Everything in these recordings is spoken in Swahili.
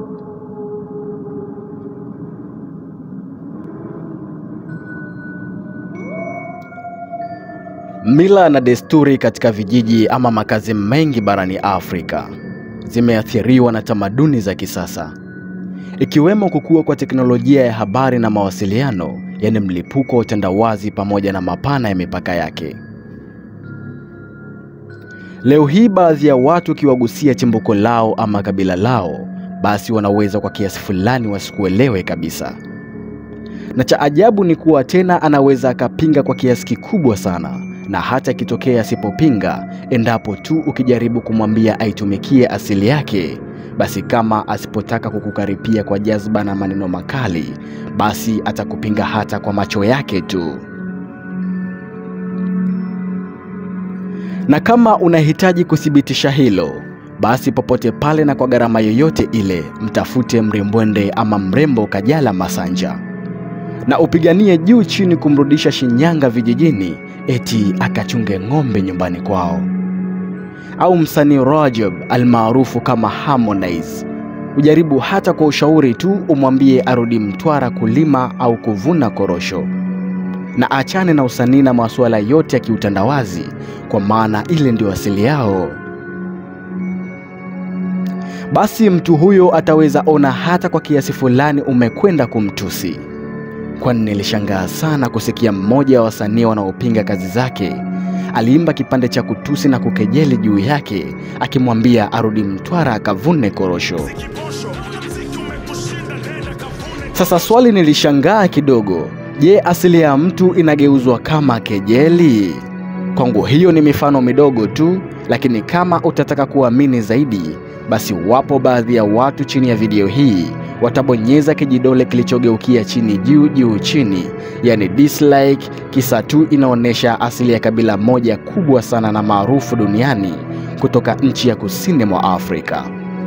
Mila na desturi katika vijiji ama makazi mengi barani Afrika zimeathiriwa na tamaduni za kisasa, ikiwemo kukua kwa teknolojia ya habari na mawasiliano, yaani mlipuko wa utandawazi pamoja na mapana ya mipaka yake. Leo hii baadhi ya watu ukiwagusia chimbuko lao ama kabila lao, basi wanaweza kwa kiasi fulani wasikuelewe kabisa. Na cha ajabu ni kuwa tena anaweza akapinga kwa kiasi kikubwa sana, na hata ikitokea asipopinga, endapo tu ukijaribu kumwambia aitumikie asili yake, basi kama asipotaka kukukaripia kwa jazba na maneno makali, basi atakupinga hata kwa macho yake tu. Na kama unahitaji kuthibitisha hilo, basi popote pale na kwa gharama yoyote ile, mtafute mrembwende ama mrembo Kajala Masanja na upiganie juu chini kumrudisha Shinyanga vijijini, eti akachunge ng'ombe nyumbani kwao. Au msanii Rajab almaarufu kama Harmonize, ujaribu hata kwa ushauri tu umwambie arudi Mtwara kulima au kuvuna korosho, na achane na usanii na masuala yote ya kiutandawazi, kwa maana ile ndio asili yao. Basi mtu huyo ataweza ona hata kwa kiasi fulani umekwenda kumtusi kwani nilishangaa sana kusikia mmoja wa wasanii wanaopinga kazi zake aliimba kipande cha kutusi na kukejeli juu yake, akimwambia arudi Mtwara akavune korosho. Sasa swali nilishangaa kidogo, je, asili ya mtu inageuzwa kama kejeli? Kwangu hiyo ni mifano midogo tu, lakini kama utataka kuamini zaidi, basi wapo baadhi ya watu chini ya video hii watabonyeza kijidole kilichogeukia chini juu juu chini, yani dislike, kisa tu inaonyesha asili ya kabila moja kubwa sana na maarufu duniani kutoka nchi ya kusini mwa Afrika.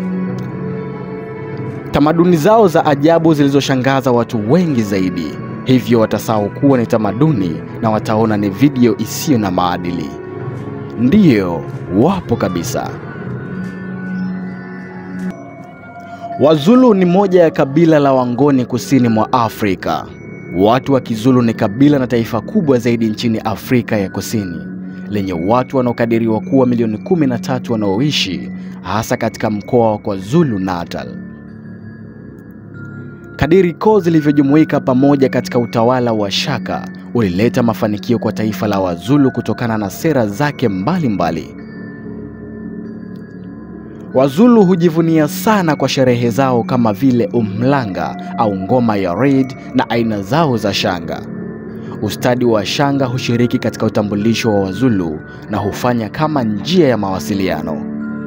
Tamaduni zao za ajabu zilizoshangaza watu wengi zaidi, hivyo watasahau kuwa ni tamaduni na wataona ni video isiyo na maadili. Ndiyo, wapo kabisa. Wazulu ni moja ya kabila la Wangoni kusini mwa Afrika. Watu wa Kizulu ni kabila na taifa kubwa zaidi nchini Afrika ya Kusini, lenye watu wanaokadiriwa kuwa milioni kumi na tatu wanaoishi hasa katika mkoa wa KwaZulu Natal. Kadiri koo zilivyojumuika pamoja katika utawala wa Shaka ulileta mafanikio kwa taifa la Wazulu kutokana na sera zake mbalimbali mbali. Wazulu hujivunia sana kwa sherehe zao kama vile umlanga au ngoma ya reed na aina zao za shanga. Ustadi wa shanga hushiriki katika utambulisho wa Wazulu na hufanya kama njia ya mawasiliano.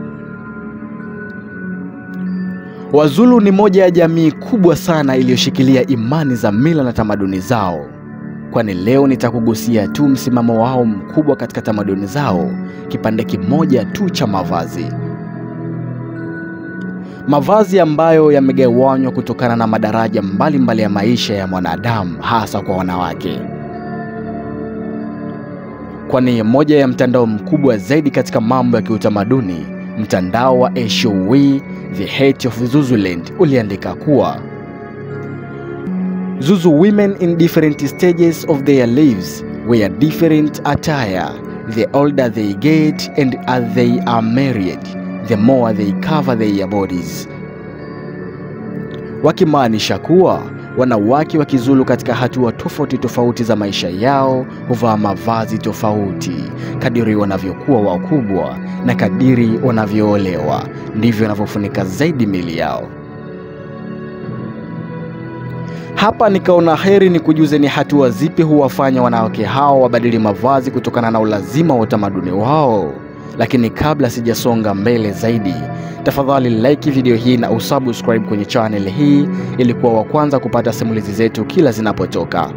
Wazulu ni moja ya jamii kubwa sana iliyoshikilia imani za mila na tamaduni zao, kwani leo nitakugusia tu msimamo wao mkubwa katika tamaduni zao, kipande kimoja tu cha mavazi mavazi ambayo yamegawanywa kutokana na madaraja mbalimbali mbali ya maisha ya mwanadamu, hasa kwa wanawake, kwani moja ya mtandao mkubwa zaidi katika mambo ya kiutamaduni, mtandao wa Eshowe The Heart of Zululand uliandika kuwa Zuzu women in different stages of their lives wear different attire the older they get and as they are married the more they cover their bodies, wakimaanisha kuwa wanawake wa Kizulu katika hatua tofauti tofauti za maisha yao huvaa mavazi tofauti kadiri wanavyokuwa wakubwa na kadiri wanavyoolewa ndivyo wanavyofunika zaidi mili yao. Hapa nikaona heri ni kujuze ni hatua zipi huwafanya wanawake hao wabadili mavazi kutokana na ulazima wa utamaduni wao. Lakini kabla sijasonga mbele zaidi, tafadhali like video hii na usubscribe kwenye channel hii ili kuwa wa kwanza kupata simulizi zetu kila zinapotoka.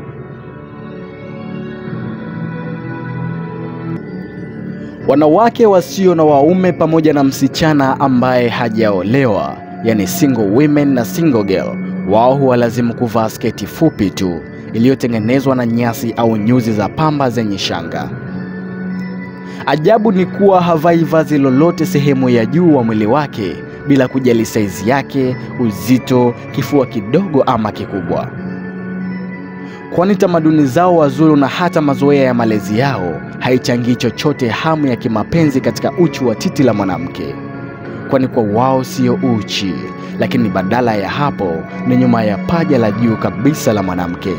Wanawake wasio na waume pamoja na msichana ambaye hajaolewa, yani single women na single girl, wao huwalazimu kuvaa sketi fupi tu iliyotengenezwa na nyasi au nyuzi za pamba zenye shanga. Ajabu ni kuwa havai vazi lolote sehemu ya juu wa mwili wake, bila kujali saizi yake, uzito, kifua kidogo ama kikubwa. Kwani tamaduni zao Wazulu na hata mazoea ya malezi yao haichangii chochote hamu ya kimapenzi katika uchi wa titi la mwanamke, kwani kwa wao sio uchi, lakini badala ya hapo ni nyuma ya paja la juu kabisa la mwanamke.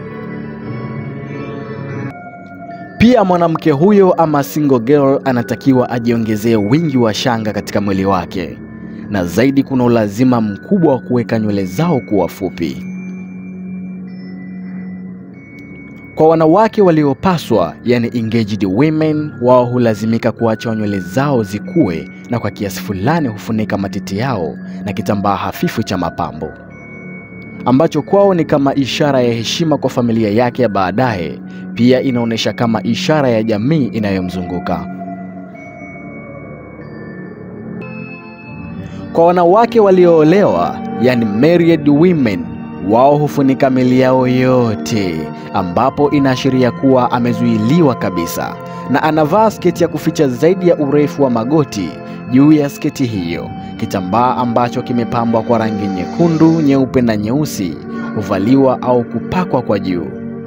Pia mwanamke huyo ama single girl anatakiwa ajiongezee wingi wa shanga katika mwili wake, na zaidi kuna ulazima mkubwa wa kuweka nywele zao kuwa fupi. Kwa wanawake waliopaswa, yani engaged women, wao hulazimika kuacha nywele zao zikue na kwa kiasi fulani hufunika matiti yao na kitambaa hafifu cha mapambo ambacho kwao ni kama ishara ya heshima kwa familia yake ya baadaye. Pia inaonyesha kama ishara ya jamii inayomzunguka. Kwa wanawake walioolewa, yani married women, wao hufunika miili yao yote, ambapo inaashiria kuwa amezuiliwa kabisa, na anavaa sketi ya kuficha zaidi ya urefu wa magoti juu ya sketi hiyo. Kitambaa ambacho kimepambwa kwa rangi nyekundu, nyeupe na nyeusi huvaliwa au kupakwa kwa juu.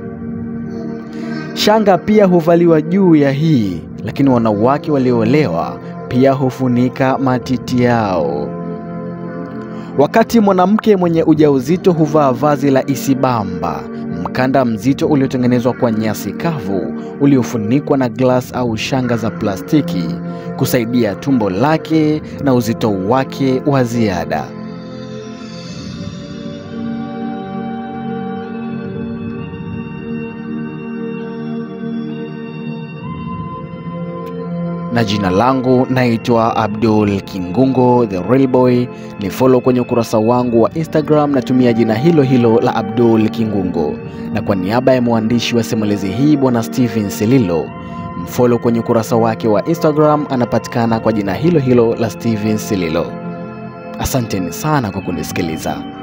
Shanga pia huvaliwa juu ya hii, lakini wanawake walioolewa pia hufunika matiti yao. Wakati mwanamke mwenye ujauzito huvaa vazi la isibamba, mkanda mzito uliotengenezwa kwa nyasi kavu uliofunikwa na glass au shanga za plastiki kusaidia tumbo lake na uzito wake wa ziada. na jina langu naitwa Abdul Kingungo the Real Boy. Ni follow kwenye ukurasa wangu wa Instagram, natumia jina hilo hilo la Abdul Kingungo, na kwa niaba ya mwandishi wa simulizi hii bwana Steven Sililo, mfollow kwenye ukurasa wake wa Instagram, anapatikana kwa jina hilo hilo la Steven Sililo. Asanteni sana kwa kunisikiliza.